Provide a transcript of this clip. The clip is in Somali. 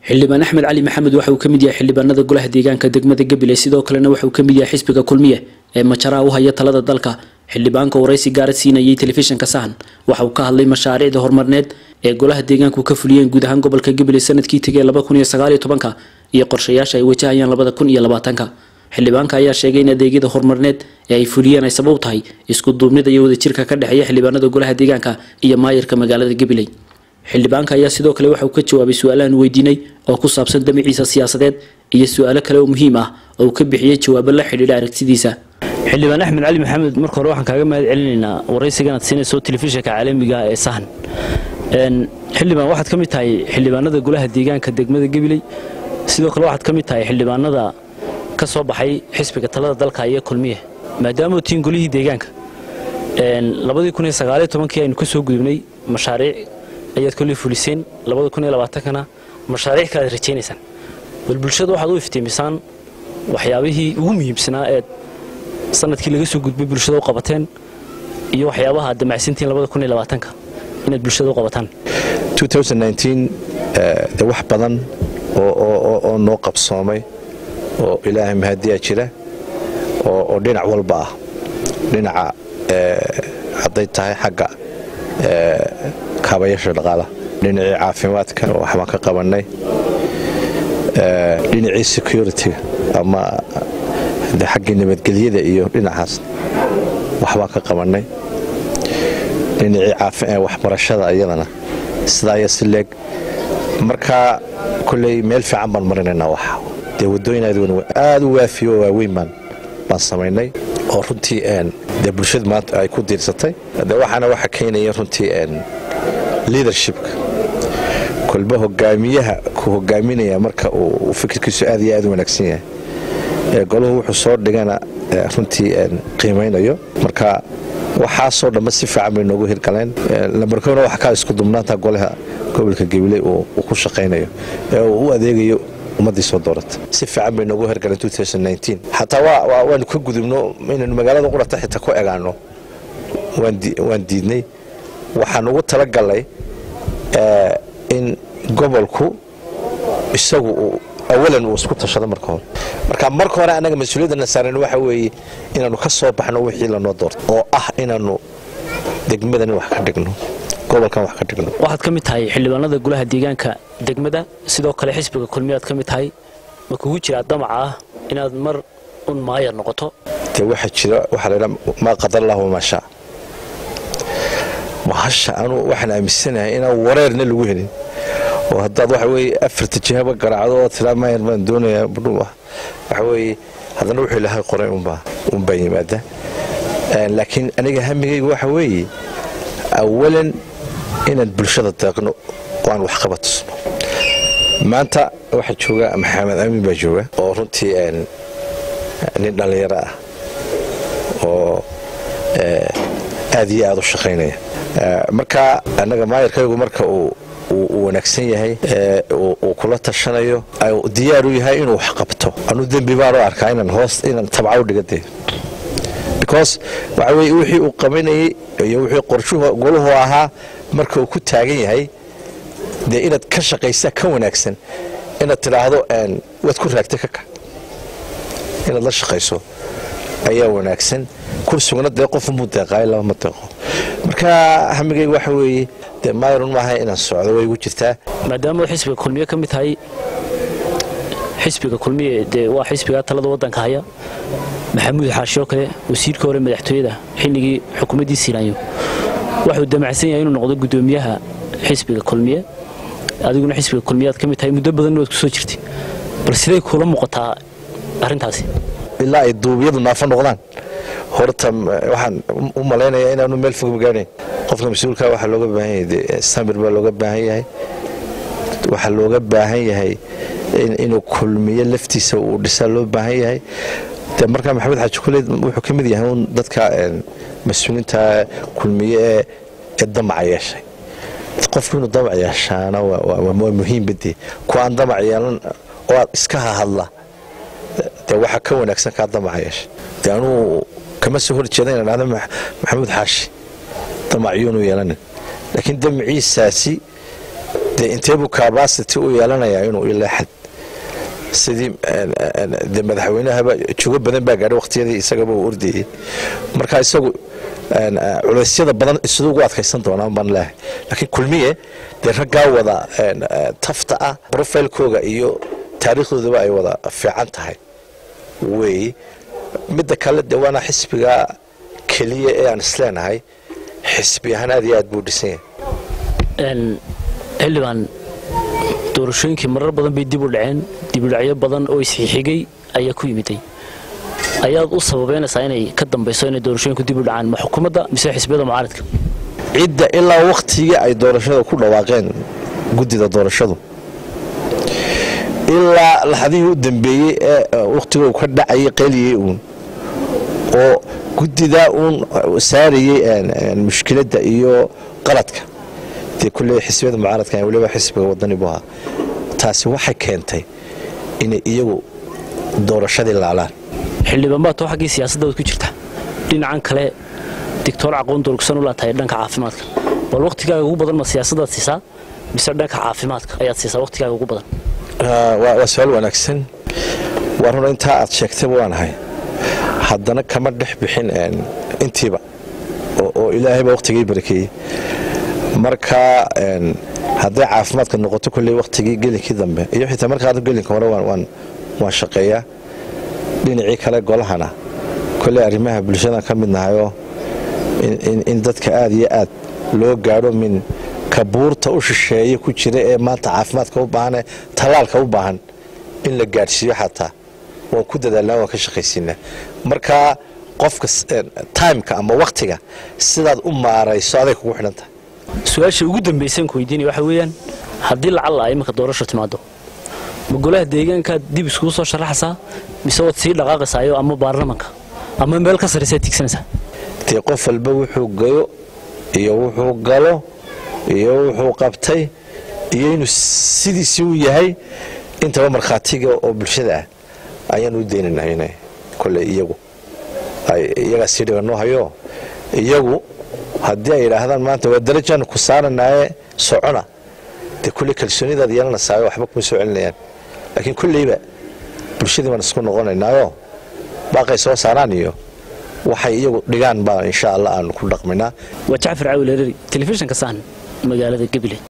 xildhibaan axmed cali maxamed waxa uu ka mid yahay xildhibaanada golaha deegaanka degmada gabiley sidoo kalena waxa uu ka mid yahay xisbiga kulmiye ee majaraha u haya talada dalka xildhibaanka waraysi gaara siinayay telefishinka sahan waxa uu ka hadlay mashaariicda horumarneed ee golaha deegaanku ka fuliyeen guud ahaan gobolka gabiley sanadkii tegay laba kun iyo sagaal iyo tobanka iyo qorshayaasha ay wajahayaan labada kun iyo labaatanka xildhibaanka ayaa sheegay in adeegyada horumarneed ee ay fuliyeen ay sabab tahay isku duubnida iyo wadajirka ka dhexeeya xildhibaanada golaha deegaanka iyo maayirka magaalada gabiley xildhibaanka ayaa sidoo kale waxa uu ka jawaabay su-aalahan weydiinay oo ku saabsan damaciisa siyaasadeed iyo su-aalo kale oo muhiim ah oo uu ka bixiyey jawaabo la xidhiidha aragtidiisa xildhibaan axmed cali maxamed marka hore waxaan kaaga mahad celinaynaa waraysiganaad siinayso telefishinka caalamiga ee sahan xildhibaan waxaad ka mid tahay xildhibaanada golaha deegaanka degmada gabiley sidoo kale waxaad ka mid tahay xildhibaanada ka soo baxay xisbiga talada dalka iyo kulmiye maadaama tiin golihii deegaanka labadii kun iyo sagaaliyo tobankii aynu ka soo gudubnay mashaariic ayaad kolley fuliseen labada kun iyo labaatankana mashaariic kale aad rajaynaysaan bal bulshada waxaad u iftiimisaan waxyaabihii ugu muhiimsanaa eed sanadkii laga soo gudbay bulshada u qabateen iyo waxyaabaha aad damacsantiin labada kun iyo labaatanka inaad bulshada u qabataan de wax badan oo noo qabsoomay oo ilaahay mahadiyaa jira oo dhinac walba ah dhinaca hadday tahay xagga kaabayaasha dhaqaalaha dhinacii caafimaadka waxbaan ka qabannay dhinacii security-ga ama xaggii nabadgelyada iyo dhinacaas waxbaan ka qabannay dhinacii waxbarashada iyadana sidaa iyo si leeg markaa kolley meel fiican baan marinaynaa wax dee waddooyin aad u waafiyo oo waaweyn baan baan samaynay oo runtii dee bulshada maanta ay ku diirsatay de waxaana waxa keenaya runtii leadershipka kolba hogaamiyaha ku hogaaminaya marka uu fikirkiisu aad iyo aad u wanaagsan yahay ee golahu wuxuu soo dhigana runtii qiimaynayo marka waxaasoo dhamma si fiican bay noogu hirgaleen lambarkona waxa kaa isku dubnaanta golaha gobolka gabiley uu ku shaqaynayo ee uu u adeegayo ummaddii soo doorata si fiican bay noogu hirgaleen xataa waanu ka gudubno inaynu magaalada qurata xitaa ku egaano waan diidnay waxaan ugu talagalnay in gobolku isagu awalan uu isku tashado marka hore marka marka hore annaga mas-uuliyadana saaran waxa weeye inaannu ka soo baxno wixii lanoo doorto oo ah inaannu degmadani wax ka dhigno gobolkan wax ka dhigno waxaad ka mid tahay xildhibaanada golaha deegaanka degmada sidoo kale xisbiga kulmiyaad ka mid tahay ma kugu jiraa damaca ah inaad mar un maayar noqoto dee waxaa jira waxaa laydhaa maa qadar allah wamaa shaa mahasha anuu waxaan aaminsanahay inaan wareerna lagu helin oo haddaad waxa weye afarta jihaba garaacdo oo tiraa maayar baan doonayaa budhuu ah waxa weeye haddana wuxuu ilahay qoray unbaa unbaa yimaada laakiin aniga hamigayga waxa weeye awalan inaan bulshada deeqno oo aan waxqaba tusno maanta waxaa jooga maxamed amiin baa jooga oo runtii nin dhallinyaro ah oo aad iyo aad u shaqaynaya marka annaga maayarkaygu marka uu uu wanaagsan yahay uu kula tashanayo diyaaru yahay inuu wax qabto anuu dembi baan u arkaa inaan hoos inaan tabca u dhigade because waxa weye wixii uu qabanayay iyo wixii qorshuhu goluhu ahaa marka uu ku taagan yahay dee inaad ka shaqaysaa ka wanaagsan inaad tidhaahdo waad ku raagtay kaka inaad la shaqayso ayaa wanaagsan kursugna dee qofumuu deeqaayo laba ma deeqo marka hamigayga waxa weeye dee mayrun maaha inaan socdo way igu jirtaa maadaama xisbiga kulmiye ka mid tahay xisbiga kulmiye dee waa xisbiga talada wadanka haya maxamuud xaashoo kale wasiirka hore madaxtooyada xilligii xukuumaddii siinaanyo waxuu damacsan yahay inuu noqdo guddoomiyaha xisbiga kulmiye adiguna xisbiga kulmiyaad ka mid tahay muddo badanna waad ku soo jirtay bal siday kuula muuqataa arrintaasi ilaa ay duubiyadu naafo noqdaan horta waxaan u malaynayaa inaanu meel fog magaanayn qofka mas-uulka waxaa looga baahan yahay samir baa looga baahan yahay waxaa looga baahan yahay inuu kulmiyo laftiisa uu dhisaa loo baahan yahay de markaa maxamed xaaji kuleed wuxuu ka mid yahay un dadka mas-uuliinta kulmiye ee damaca yeeshay qofku inuu damac yeeshaana waa muhiimbade ku aan damac yeelan oo aad iska hahadla dee waxaa ka wanaagsan kaa damaca yeeshay de anuu kama soo horjeeda inaan dhahdo maxamuud xaashi damacyuunu yeelanin laakiin damaciisaasi dee inteebuu cabacity u yeelanayaa inuu ilaa xad sidii de madaxweynahaba jugo badan baa gaadhay waqtiyadii isagaba uu ordayey marka isagu culeysyada badan siduu ugu adkaysan doonaan baan leehay laakiin kulmiye dee raggaa wada tafta ah profilekooga iyo taariikhdoodaba ay wada fiican tahay wey midda kale dee waana xisbiga keliya ee aan isleenahay xisbi ahaan aad iyo aad buu dhisan yahay xildhibaan doorashooyinkii marar badan bay dib u dhaceen dibudhacyo badan oo isxixigay ayaa ku yimiday ayaad u sababeynaysaa inay ka dambayso inay doorashooyinku dib u dhacaan ma xukuumadda mise xisbiyada mucaaradka cidda ilaa wakhtigii ay doorashada ku dhawaaqeen guddida doorashadu ilaa laxadihii u dambeeyey ee wakhtiga uu ka dhacayay qeeliyey uun oo guddidaa uun saarayey mushkiladda iyo qaladka dee kulley xisbiyada mucaaradka weliba xisbiga wadani bu ahaa taasi waxay keentay inay iyagu doorashadii laalaan xildhibaan baa too xaggii siyaasadda waad ku jirta dhinacan kale digtoor caqoon durugsan u laatahay dhanka caafimaadka bal wakhtigaaga ugu badan ma siyaasadaad siisaa mise dhanka caafimaadka ayaad siisaa wakhtigaaga ugu badan waa su-aal wanaagsan waa runa intaa aad sheegtayba waanahay haddana kama dhex bixin intiiba oo ilaahayba wakhtigii barakeeyey marka hadday caafimaadka noqoto kolley wakhtigii gelinkii dambe iyo xitaa markaa gelinka hore waan shaqeeyaa dhinacii kale golahana kolley arrimaha bulshada ka mid nahayoo in dadka aad iyo aad loo gaadho min kabuurta u shisheeye ku jira ee maanta caafimaadka u baahan ee tallaalka u baahan in la gaadhsiiyo xataa waan ku dadaalnaa waan ka shaqaysiinaa marka qofka timeka ama wakhtiga sidaad u maarayso aday kugu xidhan tahay su-aasha ugu dambaysan ku weydiinaya waxa weeyaan haddii lacalla ay iminka doorasho timaado ma golaha deegaankaad dib iskugu soo sharaxaysaa mise waad sii dhaqaaqaysaayo ama baarlamanka ama meel ka sarraysaad tigsanaysaa dee qof walba wuxuu gayo iyo wuxuu galo iyo wuxuu qabtay iyo inuu sidiisii u yahay intaba markhaatiga oo bulshada ah ayaan u daynaynaa inay kolley iyagu iyagaa sii dhiganoo hayo iyagu haddii ay yidhaahdaan maanta waa darajaan ku saaranaaye socona dee kulley kalsoonidaad yeelanaysaa waxba kuma soo celinayaan laakiin kulleyba bulshadii baan isku noqonaynaayo baaqay soo saaraan iyo waxay iyagu dhigaan baa insha allah aanu ku dhaqmaynaa waa jacfar caawil hereri telefishinka sahan magaalada gabiley